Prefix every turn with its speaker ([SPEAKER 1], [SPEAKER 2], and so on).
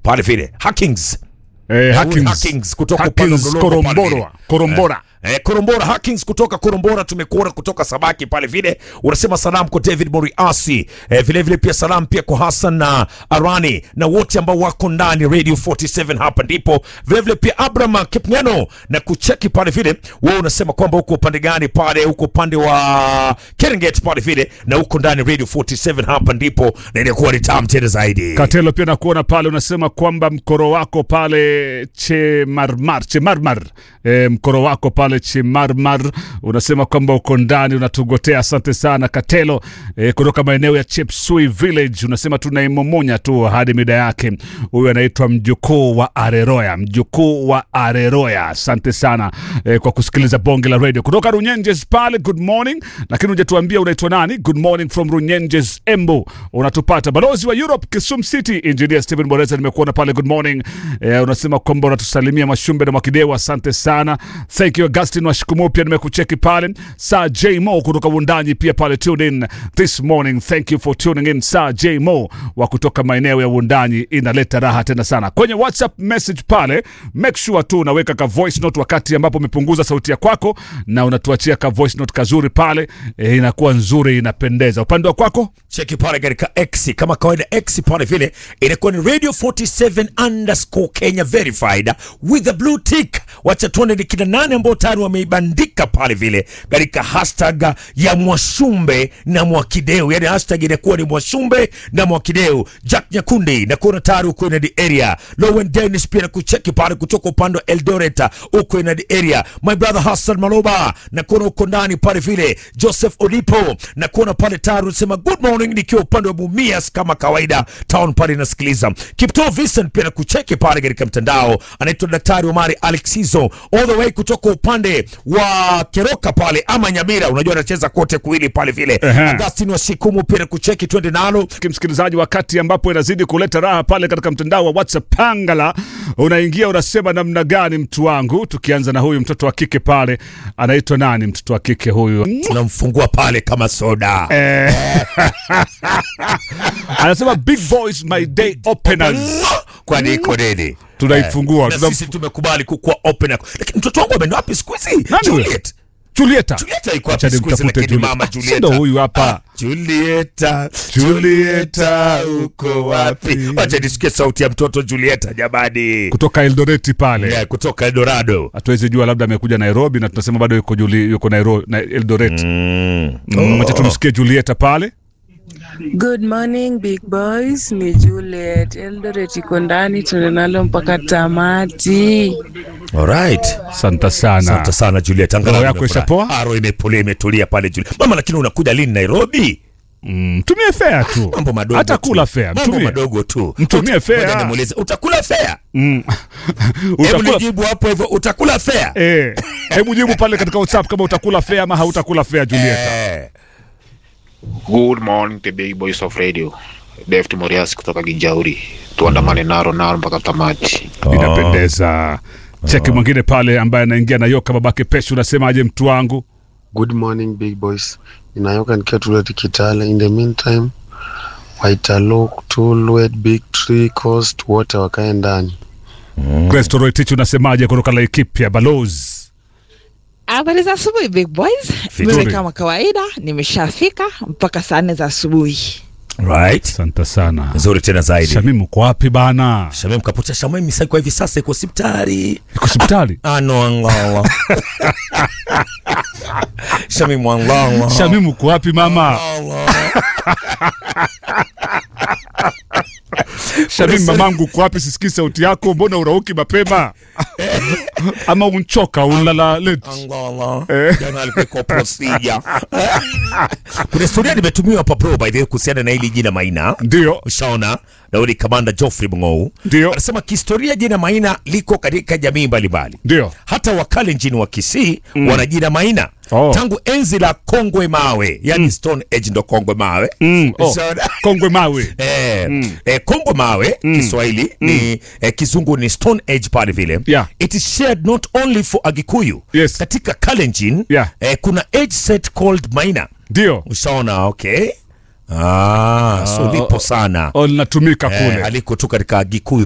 [SPEAKER 1] pale vile Hackings
[SPEAKER 2] Eh,
[SPEAKER 1] Hackings,
[SPEAKER 2] Hackings.
[SPEAKER 1] kutoka upande wa
[SPEAKER 2] Hackings
[SPEAKER 1] Mlolongo pale vile.
[SPEAKER 2] Korombora. Korombora.
[SPEAKER 1] Eh, Korombora Hackings kutoka Korombora, tumekuona kutoka Sabaki pale vile. Unasema salamu kwa David Moriasi, eh, vile vile pia salamu pia kwa Hassan na Arani na wote ambao wako ndani Radio 47 hapa ndipo. Vile vile pia Abraham Kipngeno na kucheki pale vile. Wewe unasema kwamba uko upande gani pale? Uko upande wa Serengeti pale vile na uko ndani Radio 47 hapa ndipo na inakuwa ni tamu tena zaidi.
[SPEAKER 2] Katelo pia nakuona pale unasema kwamba mkoro wako pale Chemarmar, Chemarmar. E, mkoro wako pale Chemarmar unasema kwamba uko ndani unatugotea. Asante sana Katelo e, kutoka maeneo ya Chepsui Village unasema tunaimomonya tu hadi mida yake. Huyu anaitwa mjukuu wa Areroya, mjukuu wa Areroya. Asante sana e, kwa kusikiliza bonge la radio kutoka Runyenjes pale. Good morning, lakini hujatuambia unaitwa nani? Good morning from Runyenjes, Embu. Unatupata balozi wa Europe Kisumu City, engineer Stephen Boreza, nimekuona pale. Good morning e, unasema kwamba unatusalimia Mashumbe na Mwakideu. Asante sana, thank you Augustin Washikumu, pia nimekucheki pale. Sir J Mo kutoka Wundanyi pia pale tune in this morning, thank you for tuning in. Sir J Mo wa kutoka maeneo ya Wundanyi, inaleta raha tena sana kwenye WhatsApp message pale. Make sure tu unaweka ka voice note wakati ambapo umepunguza sauti ya kwako na unatuachia ka voice note kazuri pale e, inakuwa nzuri, inapendeza. Upande wa kwako
[SPEAKER 1] cheki pale katika X kama kawaida, X pale vile inakuwa ni Radio 47 underscore Kenya verified with a blue tick. Wacha tuone ni kina nane ambao tayari wameibandika pale vile katika hashtag ya Mwashumbe na Mwakideu, yani hashtag inakuwa ni Mwashumbe na Mwakideu. Jack Nyakundi na kuona tayari uko in the area. Lowen Dennis pia na kucheki pale kutoka upande wa Eldoret uko in the area. My brother Hassan Maloba na kuona uko ndani pale vile. Joseph Olipo na kuona pale tayari unasema good morning, nikiwa upande wa Mumias kama kawaida town pale nasikiliza. Kipto Vincent pia na kucheki pale katika mtandao, anaitwa Daktari Omari Alexizo all the way kutoka upande wa Keroka pale ama Nyamira, unajua anacheza kote kuwili pale vile.
[SPEAKER 2] Ehe.
[SPEAKER 1] Augustine wa Shikumu pia na kucheki, twende nalo
[SPEAKER 2] msikilizaji, wakati ambapo inazidi kuleta raha pale katika mtandao wa WhatsApp Pangala, unaingia unasema namna gani, mtu wangu. Tukianza na huyu mtoto wa kike pale, anaitwa nani? Mtoto wa kike huyu
[SPEAKER 1] tunamfungua pale kama soda
[SPEAKER 2] eh, anasema big boys my day openers.
[SPEAKER 1] kwani iko nini?
[SPEAKER 2] Tunaifungua
[SPEAKER 1] Na
[SPEAKER 2] tunam-
[SPEAKER 1] sisi tumekubali kukuwa open, lakini mtoto wangu ameenda wapi siku hizi?
[SPEAKER 2] Nani huyo?
[SPEAKER 1] Juliet.
[SPEAKER 2] Julieta,
[SPEAKER 1] Julieta iko
[SPEAKER 2] Acha
[SPEAKER 1] wapi siku hizi?
[SPEAKER 2] nimtafute
[SPEAKER 1] Lakini
[SPEAKER 2] Julieta.
[SPEAKER 1] mama
[SPEAKER 2] Ah, si
[SPEAKER 1] Julieta,
[SPEAKER 2] ndo huyu hapa.
[SPEAKER 1] Ah, Julieta,
[SPEAKER 2] Julieta,
[SPEAKER 1] uko wapi? Wacha nisikie sauti ya mtoto Julieta jamani,
[SPEAKER 2] kutoka Eldoreti pale
[SPEAKER 1] Yeah, kutoka Eldorado.
[SPEAKER 2] hatuwezi jua labda amekuja Nairobi na tunasema bado yuko, Juli, yuko Nairobi, na Eldoret. Mm, Wacha tumsikie Julieta pale.
[SPEAKER 3] Good morning big boys, ni Juliet Eldoret iko ndani, tuende nalo mpaka tamati.
[SPEAKER 1] Alright.
[SPEAKER 2] Asante sana.
[SPEAKER 1] Asante sana Juliet. Angalau
[SPEAKER 2] Roho yako
[SPEAKER 1] nimefurahi.
[SPEAKER 2] ishapoa?
[SPEAKER 1] Ah, roho imepolia imetulia pale Juliet. Mama, lakini unakuja lini Nairobi?
[SPEAKER 2] Mm, tumie fea tu,
[SPEAKER 1] Mambo madogo.
[SPEAKER 2] hata
[SPEAKER 1] tu.
[SPEAKER 2] kula fea,
[SPEAKER 1] Mambo
[SPEAKER 2] mtumie.
[SPEAKER 1] madogo tu.
[SPEAKER 2] Mtumie
[SPEAKER 1] Uta-
[SPEAKER 2] fea.
[SPEAKER 1] Ngoja nimuulize, utakula fea?
[SPEAKER 2] Mm.
[SPEAKER 1] Hebu
[SPEAKER 2] Utakula
[SPEAKER 1] nijibu hapo hivyo, utakula fea?
[SPEAKER 2] eh, hebu jibu pale katika WhatsApp kama utakula fea ama hautakula fea Julieta.
[SPEAKER 1] Eh.
[SPEAKER 4] Good morning the big boys of radio. Deft Morias kutoka Ginjauri. Tuandamane naro naro mpaka tamati.
[SPEAKER 2] Inapendeza. Cheki mwingine pale ambaye anaingia na yoka babake Peshu, unasemaje mtu wangu?
[SPEAKER 5] Good morning big boys. Ninayoka nikiwa Tulwet Kitale. In the meantime, Waitalok, Tulwet, Big Tree, Coast wote wakae ndani.
[SPEAKER 2] Kristo Roitich unasemaje kutoka Laikipia Balozi?
[SPEAKER 6] Habari za asubuhi big boys.
[SPEAKER 2] Vizuri.
[SPEAKER 6] Mimi kama kawaida nimeshafika mpaka saa nne za asubuhi.
[SPEAKER 1] Right.
[SPEAKER 2] Asante sana.
[SPEAKER 1] Nzuri tena zaidi.
[SPEAKER 2] Shamim uko wapi bana?
[SPEAKER 1] Shamim kapotea Shamim Misai kwa hivi sasa iko hospitali.
[SPEAKER 2] Iko hospitali?
[SPEAKER 1] Ano angala. Shamim angala.
[SPEAKER 2] Shamim uko wapi mama? Shamim mamangu uko wapi? Sisikii sauti yako, mbona urauki mapema? Ama unchoka unlala late?
[SPEAKER 1] Angala. Jana alikuwa kwa procedure. Kuna historia nimetumiwa hapa bro by the way kuhusiana na hili jina Maina.
[SPEAKER 2] Ndio,
[SPEAKER 1] Ushaona Daudi Kamanda Geoffrey Mng'ou
[SPEAKER 2] Ndio.
[SPEAKER 1] anasema kihistoria jina Maina liko katika jamii mbalimbali.
[SPEAKER 2] ndio.
[SPEAKER 1] Hata Wakalenjin wa Kisii wana jina Maina
[SPEAKER 2] Oh.
[SPEAKER 1] tangu enzi la Kongwe Mawe, yani Stone Age ndo Kongwe Mawe.
[SPEAKER 2] Mm, oh.
[SPEAKER 1] Ushaona?
[SPEAKER 2] Kongwe mawe.
[SPEAKER 1] Eh, eh, Kongwe Mawe Kiswahili ni eh, Kizungu ni Stone Age pale vile.
[SPEAKER 2] Yeah.
[SPEAKER 1] It is shared not only for Agikuyu.
[SPEAKER 2] Yes.
[SPEAKER 1] Katika Kalenjin
[SPEAKER 2] Yeah.
[SPEAKER 1] eh, kuna age set called Maina.
[SPEAKER 2] Ndio.
[SPEAKER 1] Ushaona, okay? Ah, so lipo sana
[SPEAKER 2] Oh, linatumika
[SPEAKER 1] eh,
[SPEAKER 2] kule.
[SPEAKER 1] aliko tu katika Gikuyu